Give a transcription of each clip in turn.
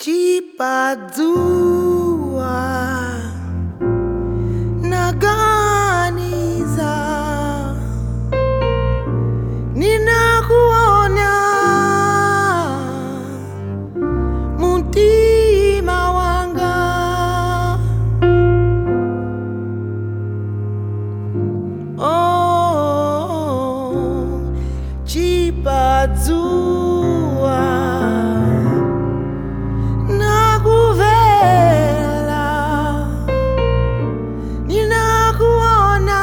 chipadzua naganiza ninakuona mutima wanga oh, chipadzua nakuvela ninakuona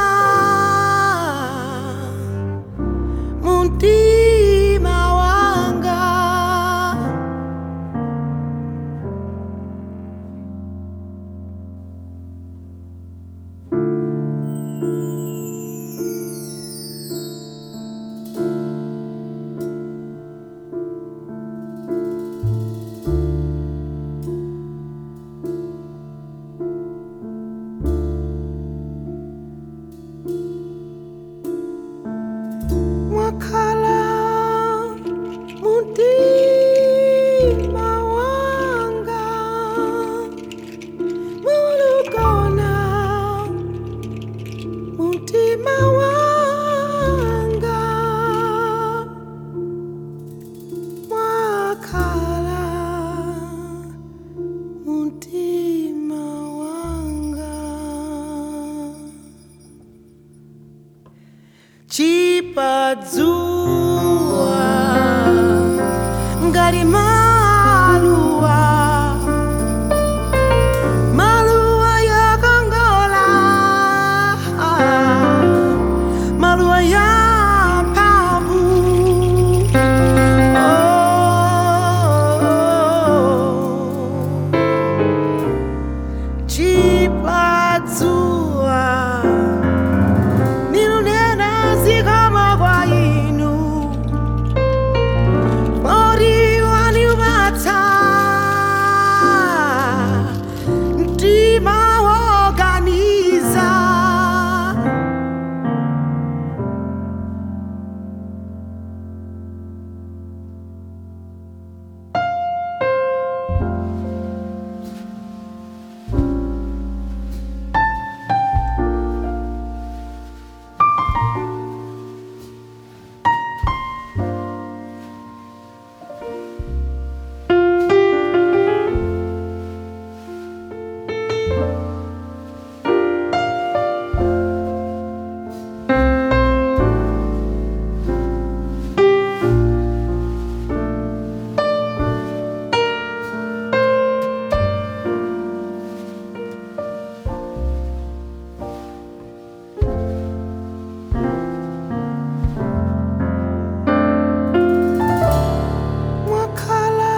mutima wanga mwakhala mutima wanga mulukona mutima wanga mwakhala mutima wanga chipadzua ngati maluwa maluwa yakongola maluwa ya mphamvu oh. chipadzua nilunena zikoma kwa inu mori waniupatsa mtima woganiza mwakhala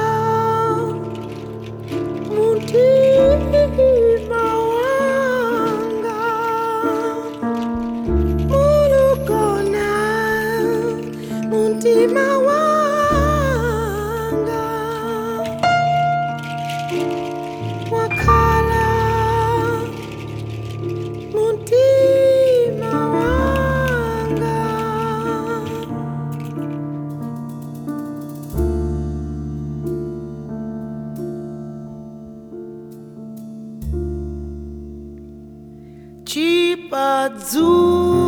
mutima wanga mulukona mutima wanga mwakhala mutima wanga chipadzua